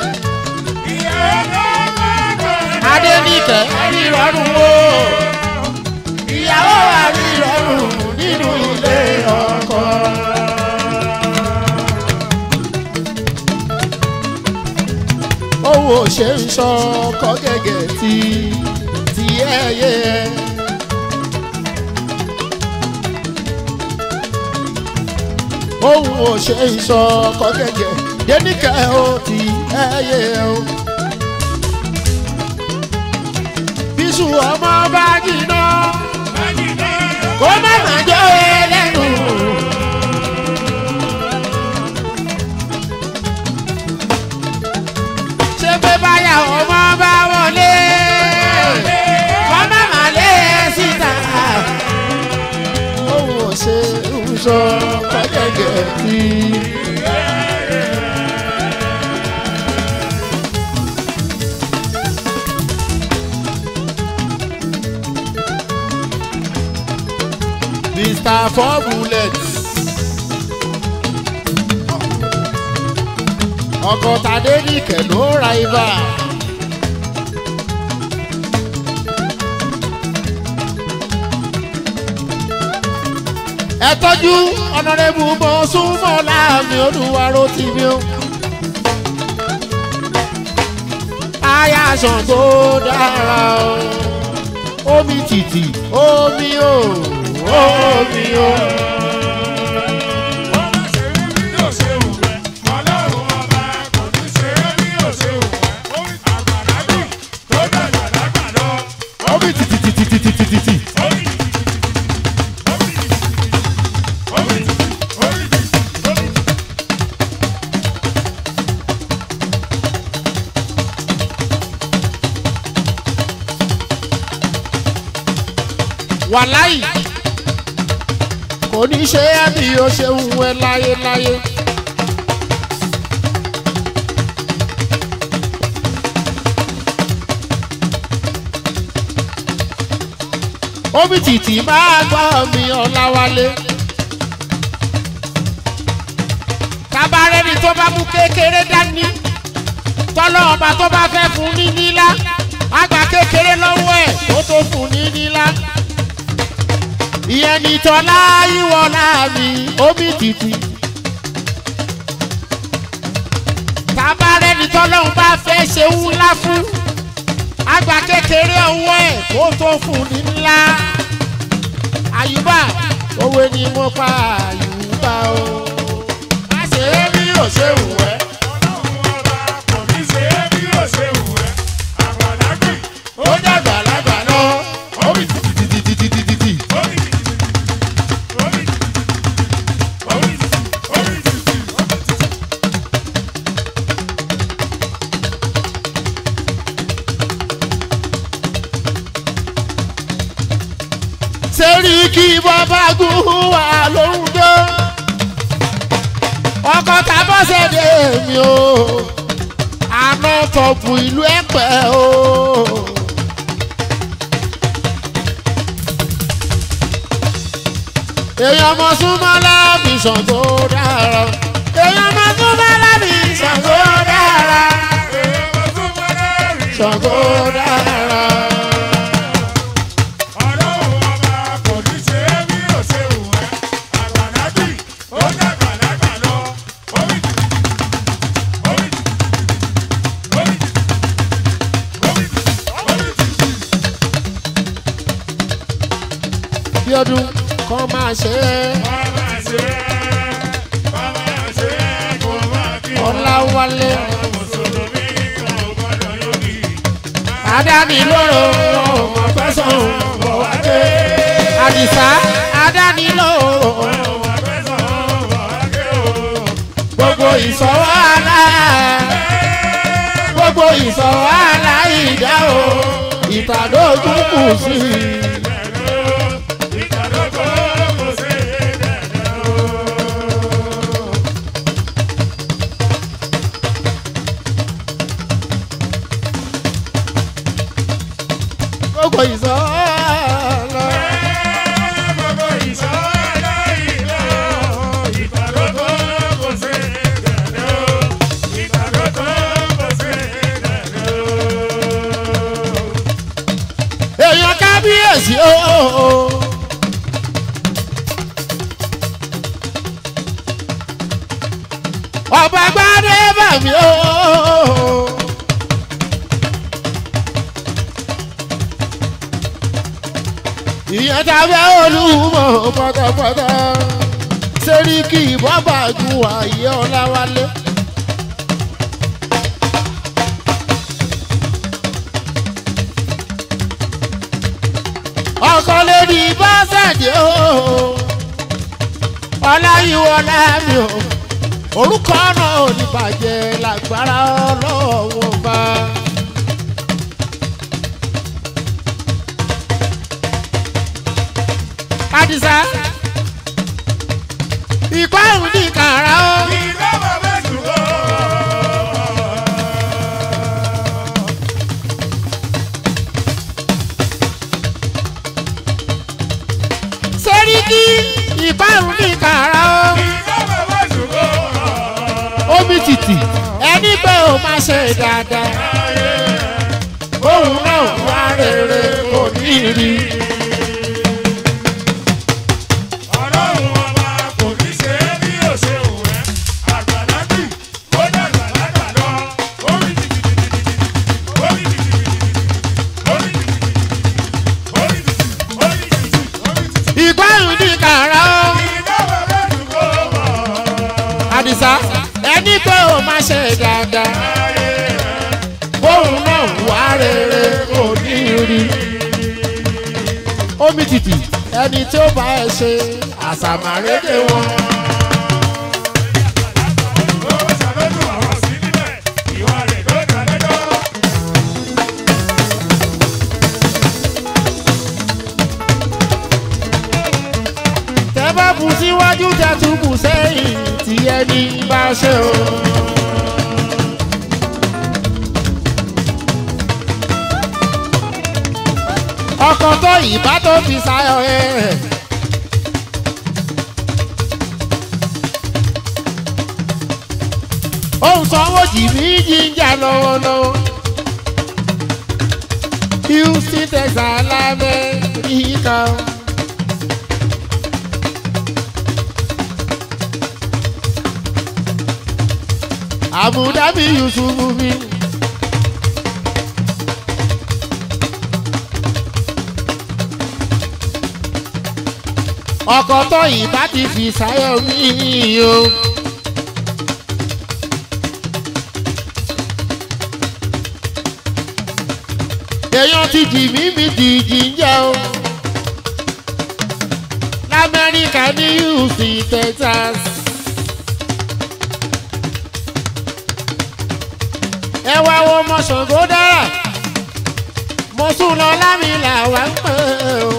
Adéníkẹ́ rírọ̀rùn wo ìyàwó wa rírọ̀rùn nínú ilé ọkọ. Owó ṣe ń sọ ọkọ gẹ́gẹ́ tí tí ẹyẹ. Ohun ò ṣe ń sọ ọkọ gẹ́gẹ́ Déníkẹ́ ó ti ẹyẹ o. bísù ọmọ bá jìnnà kó má má jọ ẹlẹ́nu. ṣé pé báyà ọmọ bá wọlé kó má má lé síta. òun ò ṣe ń sọ kọ́kẹ́kẹ́ tí. Mr. Four Bullets. ọkọ̀ tàdé nìkẹ́ ló ra ibà. ẹ tọ́jú ọ̀nàrẹ́bù mọ́ súnmọ́ láàmì olúwarò tì mí o. ayáṣan tó dára o omi tìtì omi o omi o. omi tìtì tìtì tìtì tìtì tìtì. wàláì kò ní ṣe é bí o ṣe ń wẹ láyéláyé. omi tìtì máa gbọ́ mi ọ̀làwálé. tabarẹ́ni tó bá mú kékeré dání tọ́lọ́ ọba tó bá fẹ́ fún ní nílá àgbà kékeré lọ́wọ́ ẹ̀ tó tó fún ní nílá. ìyẹn ní tọ́lá ìwọ̀lá mi omi tìtì. tabarẹ́ni tọ́lọ́ ọba fẹ́ ṣe ńlá fún àgbà kékeré ọwọ́ ẹ̀ kó tó fún ní ńlá. àyùbá òwe ni mo pa àyùbá o. má ṣe é bí ò ṣe wù ẹ́. ó dàgbà lágbà náà. ó bì tìtìtìtìtìtì. sẹ́rí kí bàbá gùn wà lóhùn dó. ọkọ̀ tàbọ̀sẹ̀ dé mi o. àná tọ̀pù ìlú ẹ̀pẹ́ o. èèyàn mọ̀ súnmọ́ lábì sàn tó dára. èèyàn mọ̀ súnmọ́ lábì sàn tó dára. sàn tó dára. bí ọdún kan máa ṣe é. ọ̀làwálé adáni lóró ọmọ fẹsán bọ̀ wá dé. àdìsá adáni lóró gbogbo ìsọ̀wọ́ àlá gbogbo ìsọ̀wọ́ àlá ìdá o ìtàdójú kù sí i. gbogbo ìsọ̀wọ́ àlá. èèyàn kábíyèsí ooo. ọba gbadé bàmí ooo. ìyẹn tàbí olúmọ pátápátá sẹ́ríkì bọ́bà ju àyè ọ̀làwálé. ọkọ lórí bọ́sẹ̀dì ooo ọláyíwọlá mi o orúkọ náà ò ní bàjẹ́ lágbára ọlọ́wọ́ bá. Adisa ìpáhùn ní kàrá o. Sẹ́ríkì ìpáhùn ní kàrá o. Omi tìtì ẹni pé o máa ṣe dáadáa. Òun náà wá rere kò ní rí. ìgbárùn ní kàrá o. àdìsá ẹni pé o máa ṣe dáadáa. bóun náà wá rere kò ní rí. omi tìtì ẹni tí ó bá ẹ ṣe àṣàmàrédè wọn. tẹ́ bá bu ṣe o. ọkọ̀ tó ìbá tó fi sáyọ ẹ̀. ohun sanwó jìbí jíjà lọ́wọ́lọ́wọ́. Houston Texas lamẹ́ríkà. Abu Dhabi Yusuf mi. ọkọ̀ tó ìbá ti fi sáyọ̀ mí o. èèyàn ti jì mí mi dìjì ń jẹ́ o. lamẹ́ríkà ní houston texas. ẹ wá wo ọmọ ṣàngó dára mo sùn lọ lámìlà wá ń pè o.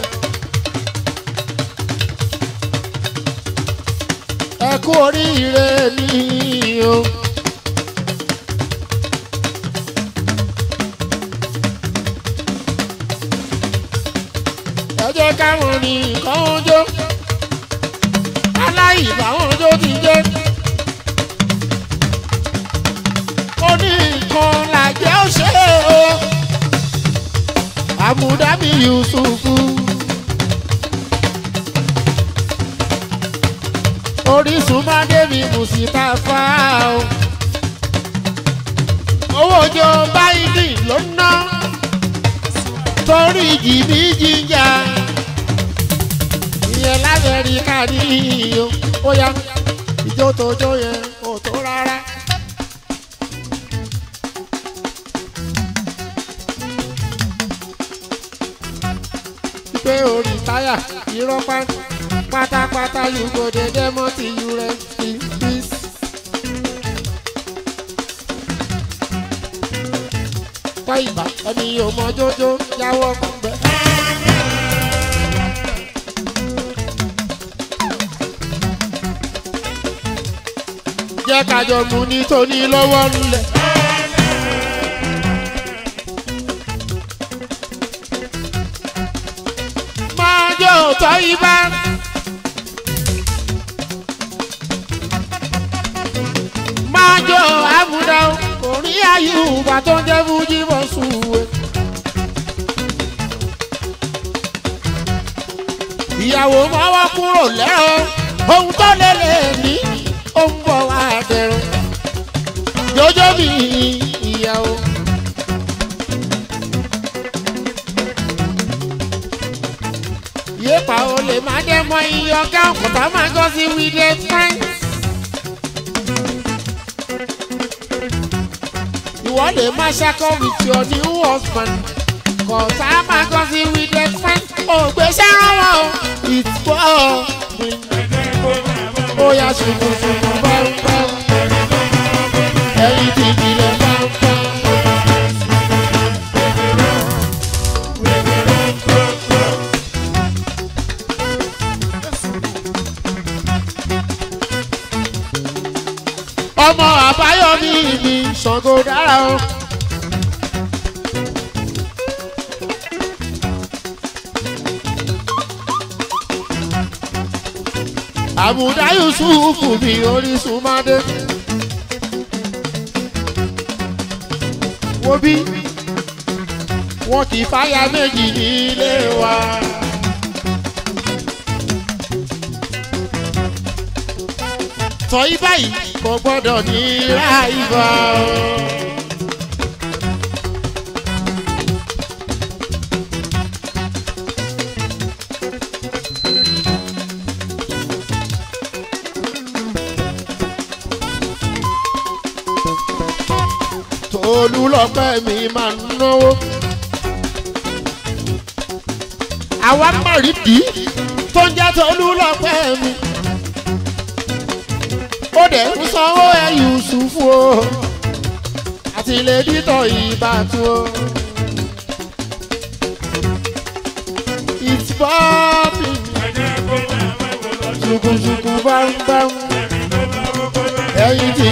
ẹ kú oríire ní o. ẹ jẹ́ káwọn ní nǹkan ojó aláìbáwọn ojó ti jẹ́ ó ní nǹkan làjẹ́ ó ṣe o àmúdábí yusufu orísun mádébí mùsítàfà o owó ojó báyìí ló ń ná torí jìbí jíjà ìyẹn lamẹ́ríkà ní iyo ó yá ìjó tójó yẹn kò tó rárá. pé orí táyà irọ́ pá- pátápátá you go dey demo till you rest in peace. kọ́ ìgbà ẹni yóò mọ jójó jáwọ́ gbẹ. jẹ́ kájọ mú ní tóní lọ́wọ́ ńlẹ̀. máa jó tọ́ ibà. máa jó àmúdá orí àyùbá tó ń jẹ́ fújì bọ́ sùwé. ìyàwó mọ́wọ́ kúrò lẹ́rọ ohun tó lè lè ní ó ń bọ̀ wá dẹ̀rọ. jọjọ́ mi ìyàwó. yéèpà o lè má jẹ́ mọ iye ọ̀gá òkúta máa gọ́ sí wílé friends. ìwọ lè má ṣakọ with your new husband kọ̀ọ̀tà máa gọ́ sí wílé friends. ògbésẹ́ rán wọn o it's for ó yá ṣùkùṣùkù báńbáń ẹ̀yìn ti ìbílẹ̀ báńbáń. ọmọ àbáyọmí mi ṣàngó dára o. àbùdá yusufu mi orísun mádé. wo bí wọn kì í fáyà méjì nílé wa. tọ́yí báyìí kò gbọ́dọ̀ ní ráìbá o. tòlú lọ́pẹ́ mi máa ń náwó. àwa mọ̀rídìí tó ń jẹ́ tòlú lọ́pẹ́ mi ó dẹ̀ ń sanwó ẹ̀ yusufu o àti ilé dítọ̀ ìbátu o. it's popping ṣùkùṣùkù bámbám ẹ̀yìn tí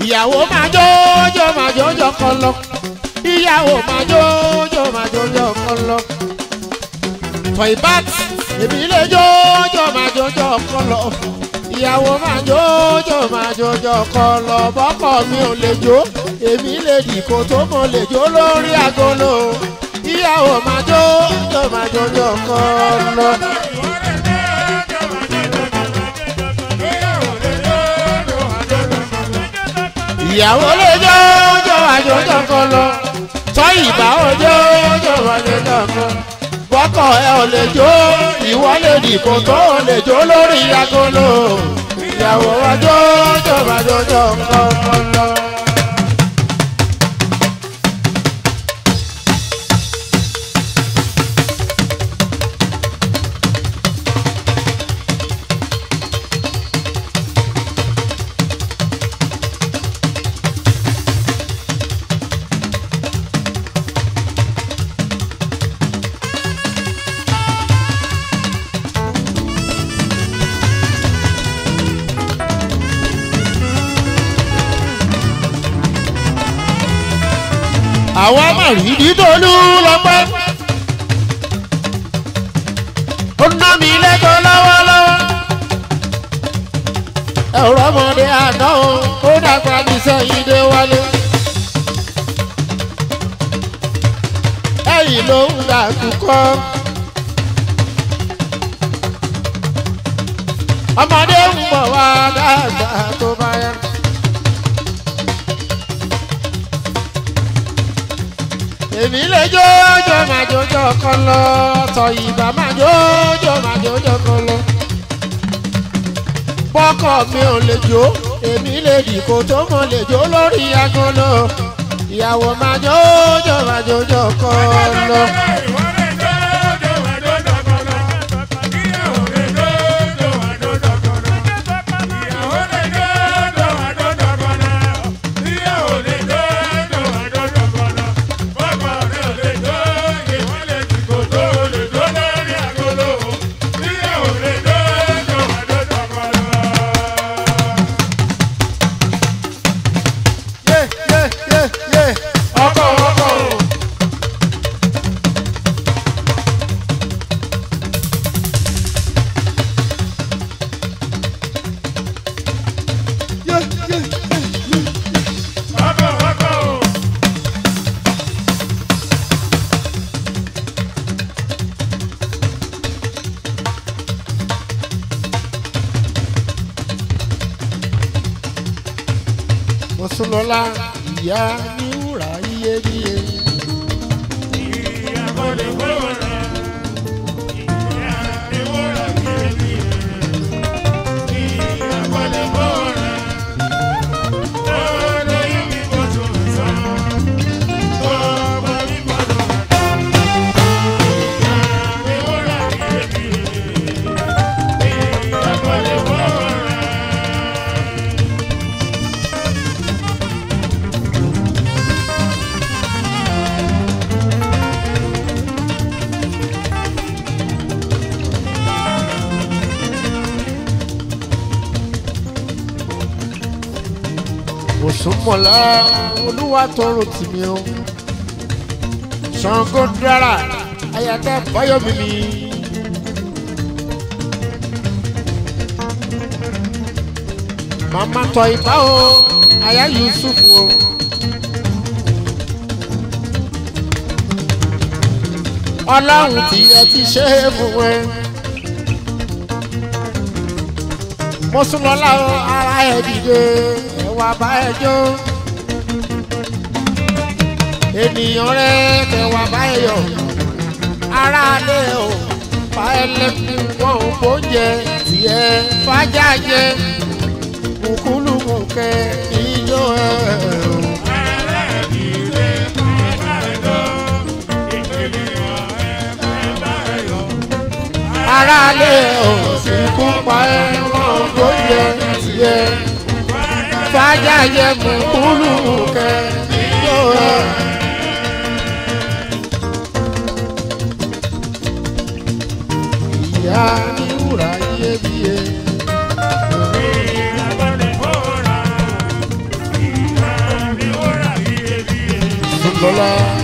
ìyàwó máa jójó máa jójó kan lọ ìyàwó máa jójó máa jójó kan lọ tọ̀ìbát èmi lè jójó máa jójó kan lọ ìyàwó máa jójó máa jójó kan lọ bọ́kọ̀ mi ò lè jó èmi lè dìkò tó mo lè jó lórí agolo ìyàwó máa jójó máa jójó kan lọ. ìyàwó lè jó jó àjòjò kan lọ tọ́ ìbá òjò jó àjòjò kan bọ́kọ̀ ẹ ò lè jó ìwọ lè dìbò tó ò lè jó lórí agolo ìyàwó wa jó jó àjòjò kan lọ. àwa mà rí dídolú lọ́pẹ́. ó ná mi lẹ́kọ̀ọ́ lọ́wọ́lọ́wọ́. ẹ̀rọ ọmọdé àná o ó dàgbà ní sẹ́yìn dé wálé. ẹ̀yìn ló ń dàkúkọ́. ọmọdé ń bọ̀ wá dàgbà tó bá yá. èmi lè jójó máa jójó kan lọ tọ ìbá máa jójó máa jójó kan lọ. bọ́kọ̀ mi ò lè jó èmi lè dìkò tó mọ̀ lè jó lórí agolo ìyàwó máa jójó máa jójó kan lọ. yé yé yé yé ọkọ̀ ọkọ̀ o. yé yé yé yé. Mọ̀sùlọ́lá ìyá ní wúrà iyebíye. Òṣùmọ̀lá olúwa tọrọ tìmí o. Ṣàngó dára ayàtà báyọ̀mí mi. Màmá tọ ìbá o, àyà Yusuf o. Ọlọ́run tí ẹ ti ṣe é fún ẹ. Mo sún lọ láwọn ara ẹ̀ dìde ẹwà bá ẹ jó ènìyàn rẹ kẹwà bá ẹ yọ aráalé o bá ẹ lẹ́nu wọn ò bóúnjẹ tiẹ̀ fájà jẹ kùkúlùkù kẹ ijó ẹ o. aráalé o sì kú pa ẹ wọn ò bóúnjẹ tiẹ̀ fàájà yẹ mú kúlù kẹ yó ẹ. ìyá ní wúrà iyebíye. lọ́la.